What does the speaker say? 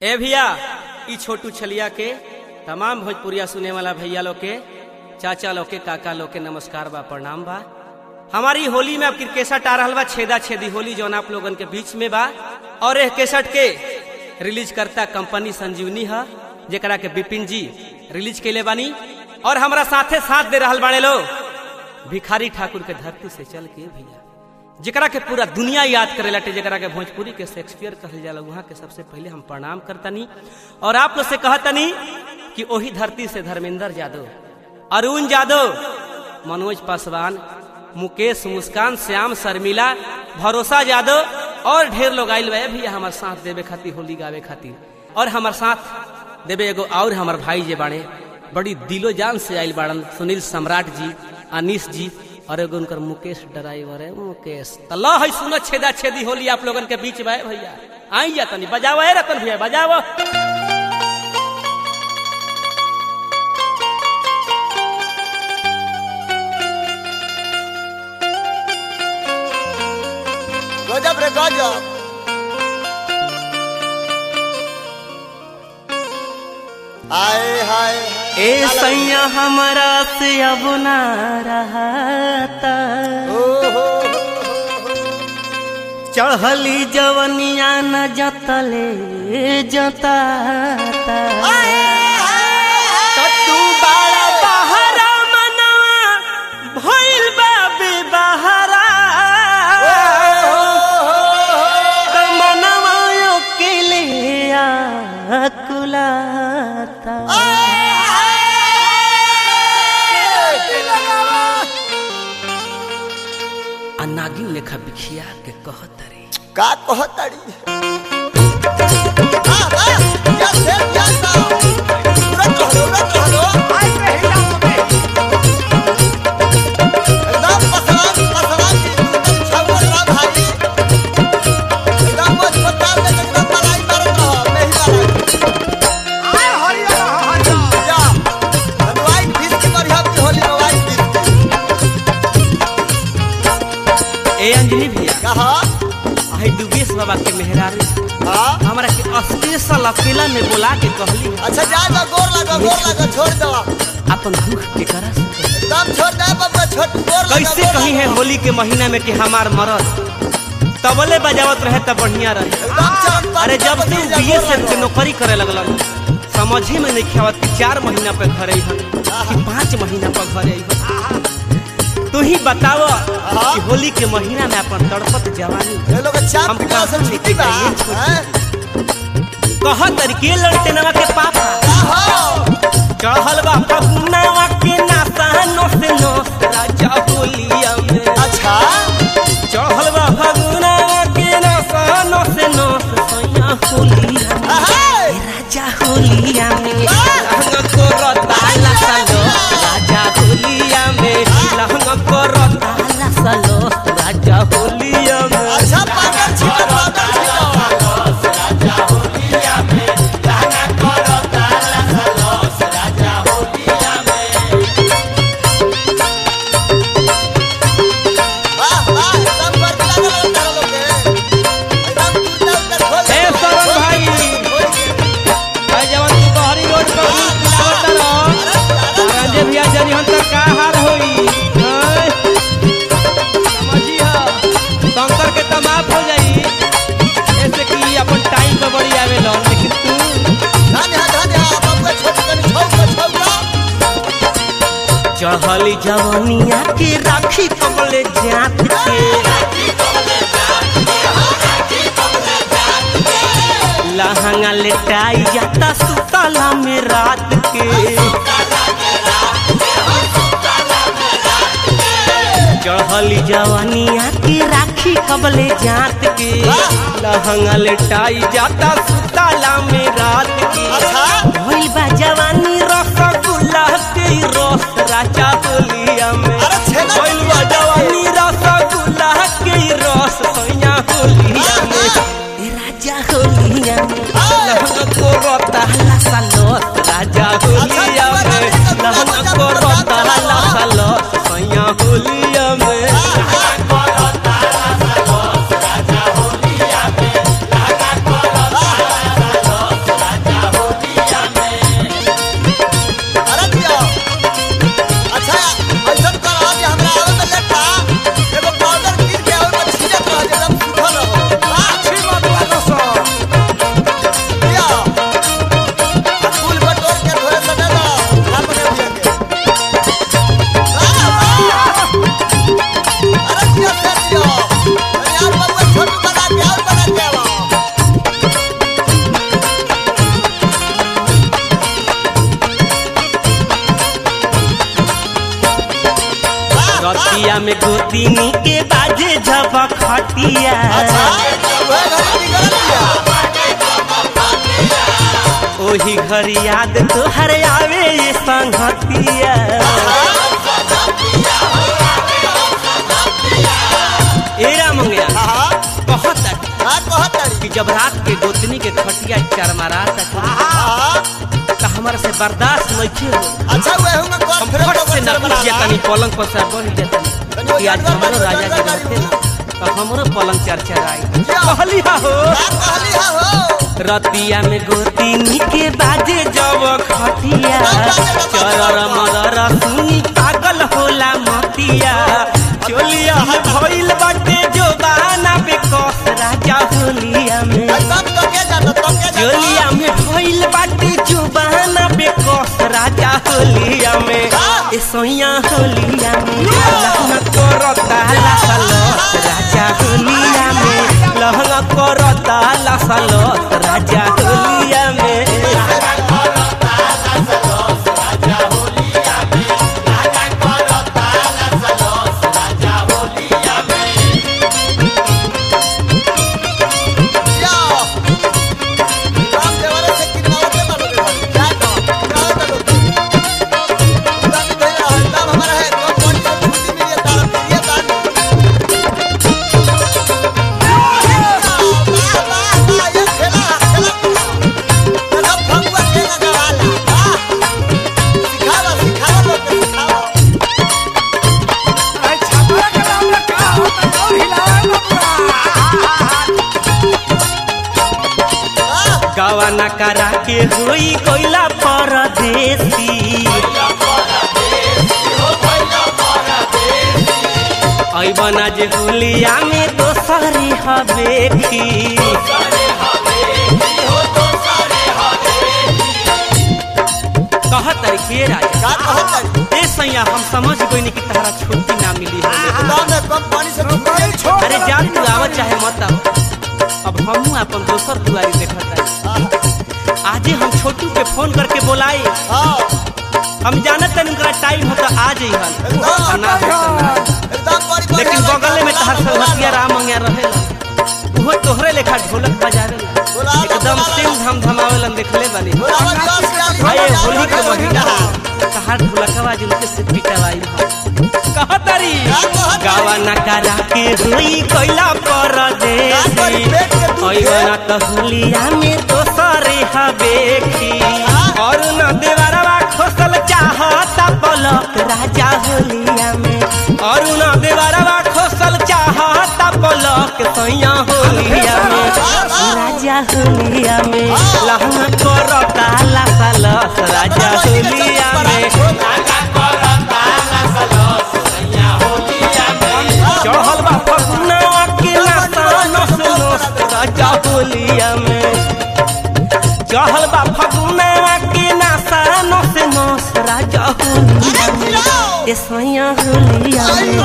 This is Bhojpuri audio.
ए भैया ई छोटू छलिया के तमाम भोजपुरिया सुने वाला भैया लोग के चाचा लोग के काका लोग के नमस्कार बा प्रणाम बा हमारी होली में अब क्रिकेट आ रहल बा छेदा छेदी होली जौन आप लोगन के बीच में बा और एह केसट के रिलीज करता कंपनी संजीवनी है जेकरा के बिपिन जी रिलीज कैले बानी और हमारा साथे साथ दे रहल बाड़े लोग भिखारी ठाकुर के धरती से चल के भैया जेकरा के पूरा दुनिया याद करे लाटे जेकरा के भोजपुरी के शेक्सपियर कहल जाला वहाँ के सबसे पहले हम प्रणाम करतनी और आप लोग से कहतनी कि वही धरती से धर्मेंद्र यादव अरुण यादव मनोज पासवान मुकेश मुस्कान श्याम शर्मिला भरोसा यादव और ढेर लोग आयल बा भैया हमार साथ देवे खातिर होली गावे खातिर और हमार साथ देवे एगो और हमार भाई जे बाड़े बड़ी दिलो जान से आयल बाड़न सुनील सम्राट जी अनिश जी और एगो उनकर मुकेश ड्राइवर है मुकेश तो लो है सुनो छेदा छेदी होली आप लोगन के बीच में भैया आई जा तनी बजाओ है रतन भैया बजाओ गजब रे गजब आए हाय ए सैया हमारा से अब ना रहता ओ हो चढ़ली जवनिया न जतले जताता तू बाड़ा बहरा मनवा भइल बा बेबहरा त मनवा अकेले आकुलाता आ नागिन लेखा बिखिया के कहतरी का कहतड़ी आ, आ, या से, या सा। उड़त रहलो, उड़त रहलो। एकदम पसरान, पसरान की एकदम छाउर रह भाई। एकदम मोच पताल के एकदम मलाई मारत रह, मेही मलाई। या, हम white fish की बढ़िया की होली में white fish की। ए अंजलि भैया कहा? आई दुबेश बाबा के मेहरारू हाँ? हमरा के स्पेशल अकेला में बोला के कहली अच्छा जा जा गोर लगा गोर लगा छोड़ दो अपन दुख के करा एकदम छोड़ दे बाबा छोड़ गोर लगा कैसे गोर कही लगा। है होली के महीना में कि हमार मरद तबले बजावत रहे तब बढ़िया रहे एकदम चरण पानी अरे जब का से बदल जा, बीए गोर से लगा। के नौकरी करे लगलन समझे में नहीं खेवत कि चार महीना पे घरे हन कि पाँच महीना पर घरे हन तू ही बताव कि होली के महीना में अपन तड़पत जवानी ये लोग चाप हम पिटा से कहाँ छुट्टी बा लेके जाइए? हैं? कह तरीके लड़ते नवा के पापा आहो, चढ़ल बा फगुनावा के नासा नो से नो राजा होलिया में अच्छा चढ़ल बा फगुनावा के नासा नो से नो सैया होलिया में अहे, राजा होलिया में लहंग को रताला सालो राजा होलिया में लहंग को रताला सालो राजा होलिया में अच्छा पागल छिपा पागल छिपा वाह वाह एकदम बर्फ लगा लगा तारा लोग के एकदम कुर्ता उतर खोल ए सरन भाई भाई जवान तू बहरी रोड पर आवत रहो राजे भैया जनी हम तक का हाल होई हैं? समझी हा शंकर के त माफ हो जाई ऐसे कि अपन टाइम पे बड़ी आवे लो लेकिन तू धन्य धन्य बाबा छोड़ कर छोड़ कर छोड़ कर चढ़ली जवनिया के राखी कमले जात के लहंगा लेटाई जाता सुतला में रात के चढ़ली जवानिया की राखी कबले जात के लहंगा लेटाई जाता सुतला में रात के अच्छा भइल बा जवानी रसगुल्ला के रस राजा होलिया में अरे छेना भइल बा जवानी रसगुल्ला के रस सैया होलिया में ए राजा होलिया में लहंगा को रताला सालोस राजा होलिया में लहंगा को रताला सालोस सैया होलिया में रतिया में गोतिनी के बाजे जब खटिया अच्छा वह घर बिगड़ दिया ओही घर याद तोहर आवे ये संगतिया ए रामंगिया हाँ कहत हाँ कहत तारी कि जब रात के गोतनी के खटिया चरमरा तक हाँ का हमारा से बर्दाश्त नहीं हो अच्छा वह में कर हम फिर फट से न उठ जातनी पलंग पर से बढ़ जातनी कि आज हमरो राजा जी रहते ना तो हमरो पलंग चरचराई कहली हा हो कहली हा हो रतिया में गोतिनी के बाजे जब खटिया चरर मरर सुनी पागल होला मतिया चोलिया में भइल बाटे जो बाना पे कस राजा होलिया में तब तो के जाता तब के चोलिया में भइल बाटे जो बाना पे कस राजा होलिया में ए सोइया होलिया में लहंगा करता लसलस राजा होलिया में लहंगा करता लसलस राजा होलिया में या राम देवरे से किनारे पे मारो रे भाई क्या तो किनारे पे लो दान दे रहा है दाम हमारा है तो कौन सा छुट्टी मिली है तारा ये दान वाह वाह वाह ये खेला खेला मतलब भगवा खेला गवाला वाह सिखावा सिखावा लोग के सिखावा वाह गवाना करा के होई कोइला परदेसी ऐबना जे होलिया में दोसरी हवेखी कहत रखिए राजा का कहत तारी ए सैया हम समझ गइनी कि तारा छुट्टी ना मिली होले दाम में कम पानी से तो पानी छोड़ अरे जान तू आवत चाहे मत आव अब हमहू अपन दोसर दुआरी देखत है आजे हम छोटू के फोन करके बोलाई हाँ हम जानत तन उनका टाइम हो तो आ जइहन एकदम ना हो तो ना। एकदम बड़ी लेकिन बगल में तहार संगतिया राम मंगिया रहेला उहो तोहरे लेखा ढोलक बजावेला एकदम सिंह धम धमावेलन देखले बानी आए होली के महीना तहार ढोलकवा जिनके से पिटवाई हो कहतरी गावा न करा के होई कोइला परदेसी ओइवना त होलिया में दोसरे हवेखी और न देवरवा खोसल चाहता पलक राजा होलिया में और न देवरवा खोसल चाहता पलक सैया होलिया में राजा होलिया में लहंगा करता लसलस राजा होलिया में चढ़ल बा फगुनवा के नाता नस नस राजा होलिया में चढ़ल बा फगुनवा के नाता नस नस राजा होलिया में ए सैया होलिया में